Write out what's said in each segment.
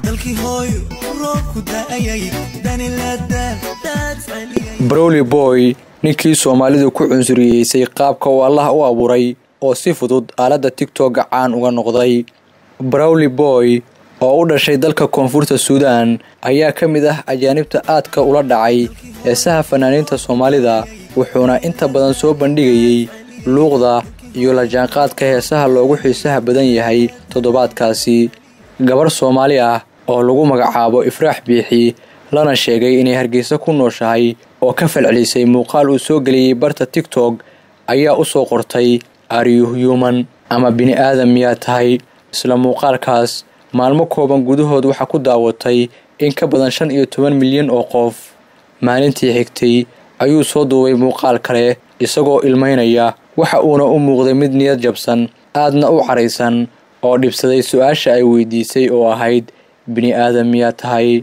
browli boy ninkii soomaalidu ku cunsuriyeysay qaabka uu allah u abuuray oo si fudud aaladda tigtogga caan uga noqday browli boy oo u dhashay dalka koonfurta suudaan ayaa ka mid ah ajaanibta aadka ula dhacay heesaha fanaaniinta soomaalida wuxuuna inta badan soo bandhigayey luuqda iyo la jaanqaadka heesaha loogu xiisaha badan yahay toddobaadkaasi gabarh soomaali ah oo lagu magacaabo ifraax biixi lana sheegay inay hargeysa ku nooshahay oo ka falcelisay muuqaal uu soo geliyey barta tigtog ayaa u soo qortay aryuhyuman ama bini-aadam miyaa tahay isla muuqaalkaas maalmo kooban gudahood waxaa ku daawatay in ka badan shan iyo toban milyan oo qof maalintii xigtay ayuu soo duubay muuqaal kale isagoo ilmaynaya waxa uuna u muuqday mid niyad jabsan aadna u caraysan oo dhibsaday su-aasha ay weydiisay oo ahayd bini-aadam miyaa tahay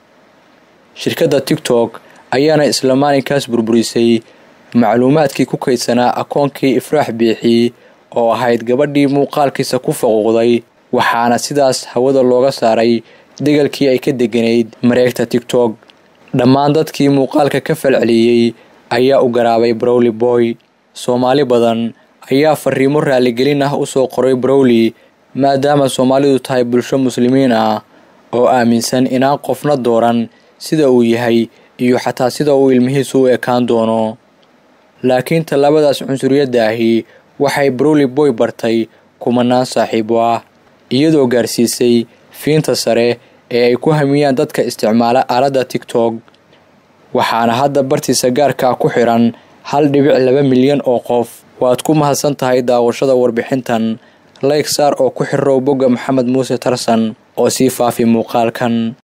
shirkadda tigtog ayaana isla maalinkaas burburisay macluumaadkii ku kaydsanaa akoonkii ifraax biixi oo ahayd gabadhii muuqaalkiisa ku faquuqday waxaana sidaas hawada looga saaray degalkii ay ka deganayd mareegta tigtog dhammaan dadkii muuqaalka ka falceliyey ayaa u garaabay browli boy soomaali badan ayaa fariimo raaligelin ah u soo qoray browli maadaama soomaalidu tahay bulsho muslimiin ah oo aaminsan inaan qofna dooran sida uu yahay iyo xataa sida uu ilmihiisu u ekaan doono laakiin tallaabadaas cunsuriyadda ahi waxay browli boy bartay kumanaan saaxiibo ah iyadoo gaarsiisay fiinta sare ee ay ku hamiyaan dadka isticmaala aaladda tigtog waxaana hadda bartiisa gaarkaa ku xidhan hal dhibic laba milyan oo qof waad ku mahadsan tahay daawashada warbixintan layg saar oo ku xirirow bogga maxamed muuse tarsan oo sii faafi muuqaalkan